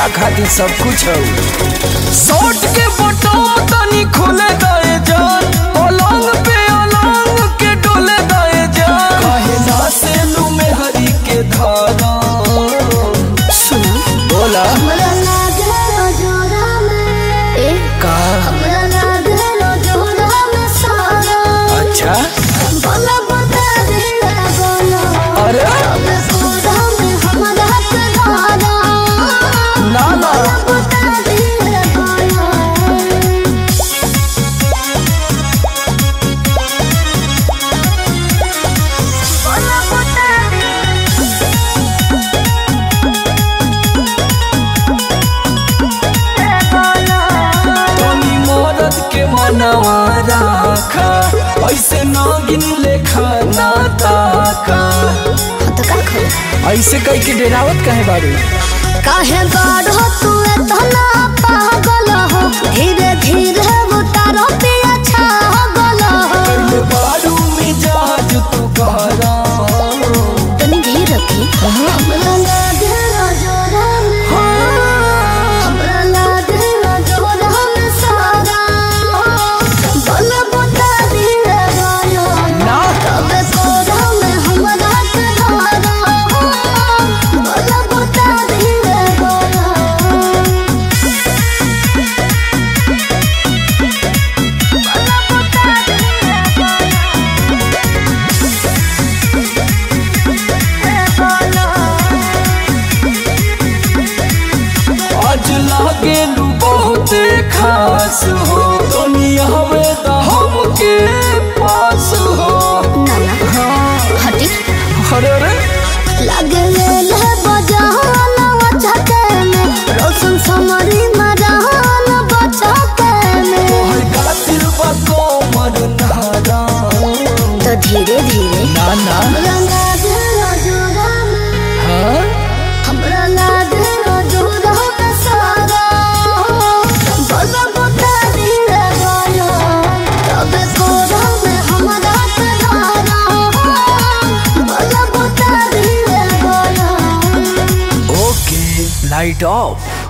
तोहरा खातिर सब कुछ हो शॉर्ट के बटन तनी खोले दे जान पलंग पे अलंग के डोले दे जान काहे ना से लू में हरी के धारा सुन बोला हमरा लागलो जोरा में ए का हमरा लागलो जोरा में सारा अच्छा बोला बता दे बोला अरे अब पूरा में हमरा के धारा ना ना बता दे बोला बोला बता दे तनी मरद के मनवा राखा ऐसे नागिन लेखा ना ताका तो का खोला ऐसे कह के डेरावत काहे बारू काहे बाढ़ो तू इतना पागल हो धीरे धीरे उतारो पिया छा गल हो पहले बारू में जहाज तू कहरा तनी धीर रखी हमरा लागे जोरा में हमरा लागे जोरा में सारा बल बता दिए गायो ना तबे कोरा में हमरा के धारा बल बता दिए गायो आज लागे लू बहुते खास हो दुनिया में तो हमके पास हो नाना हटी अरे अरे लगे ले बजान बचके में रोशन समरी मरान बचके में तोहर कातिल बा कोमर नारा तो धीरे धीरे ना ना हमरा लागे जोरा में हाँ हमरा लागे जोरा में सारा बोला बता दिए गायो तबे कोरा में हमरा के धारा बोला बता दिए गायो ओके लाइट ऑफ